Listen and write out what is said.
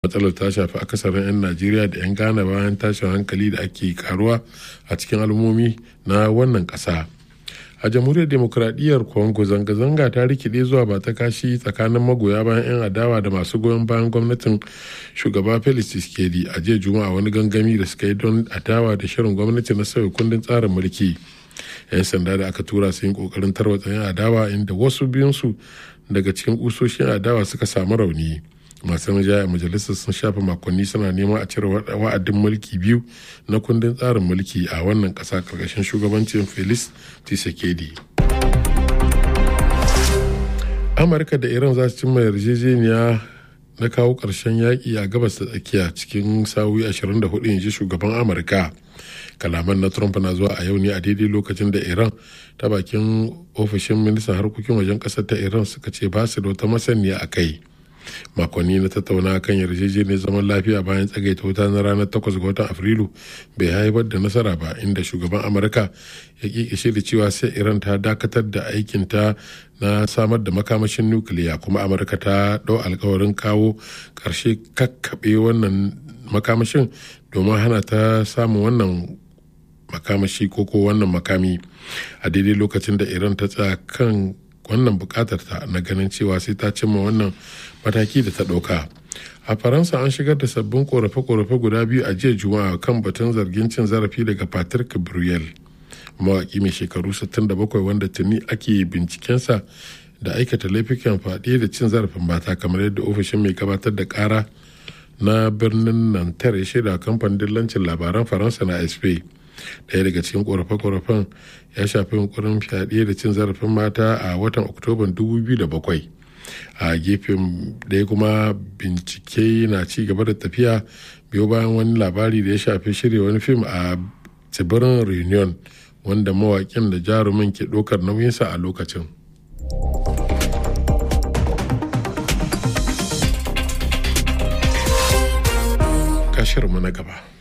matsalar ta shafi akasarin 'yan najeriya da 'yan ghana bayan tashin hankali da ake karuwa a cikin al'ummomi na wannan ƙasa a jamhuriyar demokuraɗiyyar congo zanga-zanga ta rikide zuwa ba ta kashi tsakanin magoya bayan 'yan adawa da masu goyon bayan gwamnatin shugaba felix tshisekedi a jiya juma'a wani gangami da suka yi don adawa da shirin gwamnati na sauya kundin tsarin mulki 'yan sanda da aka tura su yin kokarin tarwatsa 'yan adawa inda wasu biyunsu daga cikin kusoshin adawa suka samu rauni masu rinjaya majalisar sun shafa makonni suna neman a cire wa'adin mulki biyu na kundin tsarin mulki a wannan ƙasa karkashin shugabancin felix tshisekedi amurka da iran za su cimma yarjejeniya na kawo ƙarshen yaƙi a gabas da tsakiya cikin sa'o'i 24 inji shugaban amurka kalaman na trump na zuwa a yau ne a daidai lokacin da iran ta bakin ofishin ministan harkokin wajen ƙasar ta iran suka ce ba su da wata masaniya a kai makonni na tattauna kan yarjejeniyar zaman lafiya bayan tsagaita wuta na ranar 8 ga watan afrilu bai haifar da nasara ba inda shugaban amurka ya kikishe da cewa sai iran ta dakatar da aikinta na samar da makamashin nukiliya kuma amurka ta dau alkawarin kawo karshe kakkaɓe wannan makamashin domin hana ta samun wannan makamashi ko ko wannan makami a daidai lokacin da iran ta tsaya kan wannan bukatar ta na ganin cewa sai ta cimma wannan mataki da ta ɗauka a faransa an shigar da sabbin korafe-korafe guda biyu a jiya juma'a kan batun zargin cin zarafi daga patrick gabriel mawaƙi mai shekaru 67 wanda tuni ake bincikensa da aikata laifukan faɗi da cin zarafin mata kamar yadda ofishin mai gabatar da ƙara na birnin nantar ya shaida kamfanin dillancin labaran faransa na sp daya daga cikin korafe-korafen ya shafi yunkurin fyaɗe da cin zarafin mata a watan oktoban 2007 a gefen ɗaya kuma bincike na ci gaba da tafiya biyo bayan wani labari da ya shafi shirya wani fim a tsibirin reunion wanda mawaƙin da jarumin ke ɗaukar nauyinsa a lokacin kashirmu na gaba